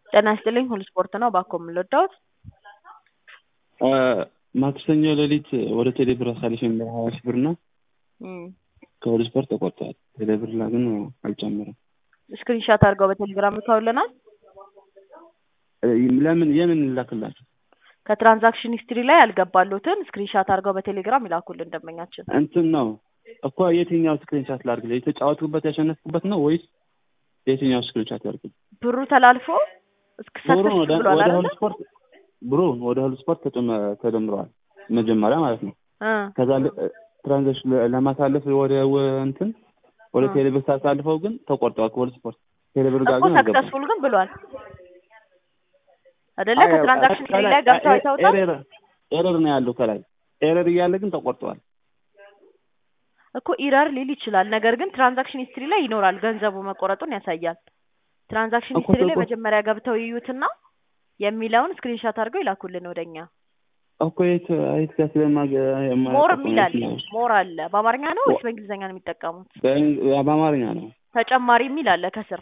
ጤና ይስጥልኝ ሁሉ ስፖርት ነው እባክዎ ምን ልርዳዎት? ማክሰኞ ሌሊት ወደ ቴሌብር አሳልፌ ነበር ሀያ ሺህ ብር እና ከሁሉ ስፖርት ተቆርጧል። ቴሌብር ላይ ግን አልጨመረም። ስክሪንሻት አድርገው በቴሌግራም ልከውልናል። ለምን የምን እንላክላቸው? ከትራንዛክሽን ሂስትሪ ላይ ያልገባሉትን ስክሪንሻት አድርገው በቴሌግራም ይላኩልን ደንበኛችን። እንትን ነው እኮ የትኛው ስክሪንሻት ላድርግ? የተጫወትኩበት ያሸነፍኩበት ነው ወይስ የትኛው ስክሪንሻት ላድርግ? ብሩ ተላልፎ ብሩ እስክሰጥሽ ወደ ብሏል ወደ አይደለ? ሁሉ ስፖርት ብሩ ወደ ሁሉ ስፖርት ተጨመ- ተደምረዋል መጀመሪያ ማለት ነው። እ ከዛ ለ- ትራንዛክሽን ለ- ለማሳለፍ ወደ ወ- እንትን ወደ እ ቴሌብር ሳሳልፈው ግን ተቆርጠዋል ከሁሉ ስፖርት ቴሌብር ጋር እኮ ግን አልገባም። ሰክሰስፉል ግን ብሏል አይደለ? አይ፣ ከትራንዛክሽን ሂስትሪ ከላይ ላይ ገብተው ኤ- አይተውታል። ኤረር ኤረር ነው ያለው ከላይ ኤረር እያለ ግን ተቆርጠዋል። እኮ ኢረር ሊል ይችላል። ነገር ግን ትራንዛክሽን ሂስትሪ ላይ ይኖራል ገንዘቡ መቆረጡን ያሳያል። ትራንዛክሽን እኮ ሂስትሪ ላይ ተቆ- መጀመሪያ ገብተው ይዩትና የሚለውን ስክሪንሻት አድርገው ይላኩልን ወደኛ። እኮ የት የት ጋር ስለማገ ሞር የማያውቀው የሚል አለ ነው። ሞር አለ። በአማርኛ ነው ወይስ በእንግሊዝኛ ነው የሚጠቀሙት? በእንግ- በአማርኛ ነው። ተጨማሪ የሚል አለ ከስር።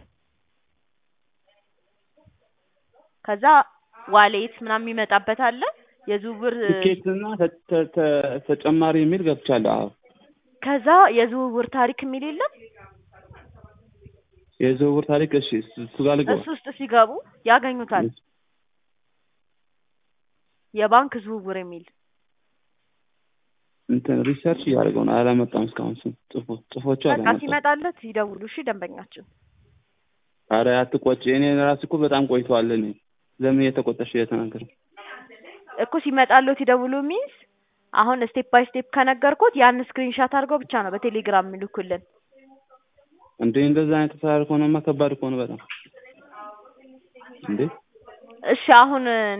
ከዛ ዋሌት ምናምን የሚመጣበት አለ የዝውውር ትኬት እና ተ- ተ- ተ- ተጨማሪ የሚል ገብቻለሁ። አዎ ከዛ የዝውውር ታሪክ የሚል የለም። የዝውውር ታሪክ እሺ፣ እሱ እሱ ጋር ልግባ። እሱ ውስጥ ሲገቡ ያገኙታል። የባንክ ዝውውር የሚል እንትን ሪሰርች እያደረገው ነው። አላመጣም እስካሁን ስም ጽፎ ጽፎቹ በቃ አላመጣም። ሲመጣለት ይደውሉ። እሺ ደንበኛችን አረ አትቆጭ። እኔ ራሴ እኮ በጣም ቆይተዋል። እኔ ለምን እየተቆጠሽ እየተናገር እኮ ሲመጣለት ይደውሉ ሚንስ አሁን ስቴፕ ባይ ስቴፕ ከነገርኩት ያን ስክሪንሻት አድርገው ብቻ ነው በቴሌግራም የሚልኩልን። እንዴ? እንደዛ አይነት ተሳር ከሆነማ ከባድ ከሆነ በጣም እንዴ እሺ አሁን